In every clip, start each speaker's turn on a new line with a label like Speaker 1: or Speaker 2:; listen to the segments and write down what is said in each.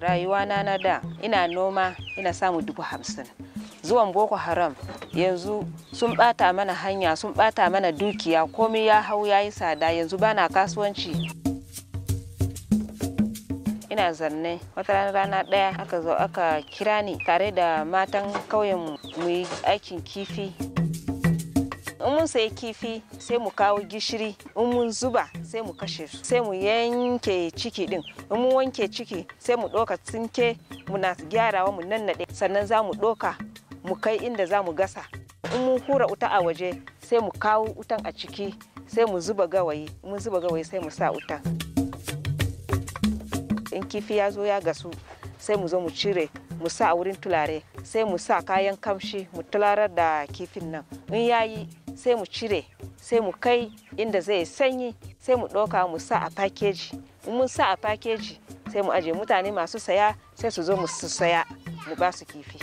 Speaker 1: rayuwana na da ina noma ina samu dubu hamsin zuwan boko haram yanzu sun bata mana hanya sun bata mana dukiya komai ya hau ya yi tsada yanzu bana kasuwanci ina zanne wata rana rana ɗaya aka zo aka kira ni tare da matan kauyen mu yi aikin kifi in mun sayi kifi sai mu kawo gishiri in mun zuba sai mu kashe su sai mu yanke ciki din in mun wanke ciki sai mu ɗoka tsinke muna gyarawa mu nannaɗe sannan za mu ɗoka mu kai inda za mu gasa in mun hura wuta a waje sai mu kawo wutan a ciki sai mu zuba gawayi mun zuba gawayi sai mu sa wutan in kifi ya zo ya gasu sai mu zo mu cire mu sa a wurin tulare sai mu sa kayan kamshi mu tularar da kifin nan in yayi sai mu cire sai mu kai inda zai sanyi sai mu ɗauka mu sa a fakeji in mun sa a fakeji sai mu aje mutane masu saya sai su zo mu su saya mu ba su kifi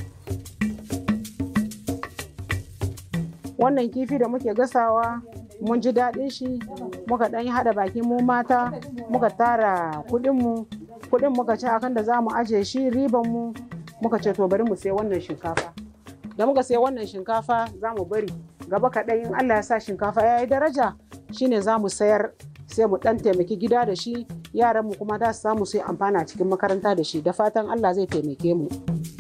Speaker 2: wannan kifi da muke gasawa mun ji daɗin shi muka ɗan yi haɗa baki mu mata muka tara kuɗinmu kuɗin muka ci akan da za mu aje shi riban mu muka ce to bari mu sai wannan shinkafa da muka sai wannan shinkafa za mu bari gaba kaɗai in Allah ya sa shinkafa ya yi daraja shine za mu sayar sai mu ɗan taimaki gida da shi yaran mu kuma za su samu su yi amfana cikin makaranta da shi da fatan Allah zai taimake mu.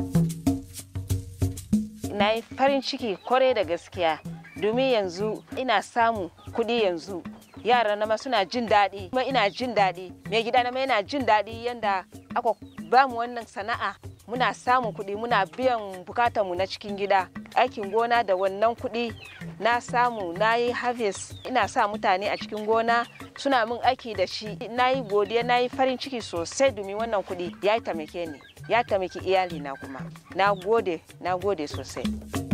Speaker 1: na yi farin ciki kwarai da gaskiya domin yanzu ina samu kuɗi yanzu yara na ma suna jin daɗi kuma ina jin daɗi mai gida na ma yana jin daɗi yanda aka ba mu wannan sana'a muna samun kuɗi muna biyan bukatanmu na cikin gida aikin gona da wannan kuɗi na samu na yi harvest ina sa mutane a cikin gona suna min aiki da shi na yi godiya na yi farin ciki sosai domin wannan kuɗi ya taimake ni ya taimaki iyalina kuma na gode na gode sosai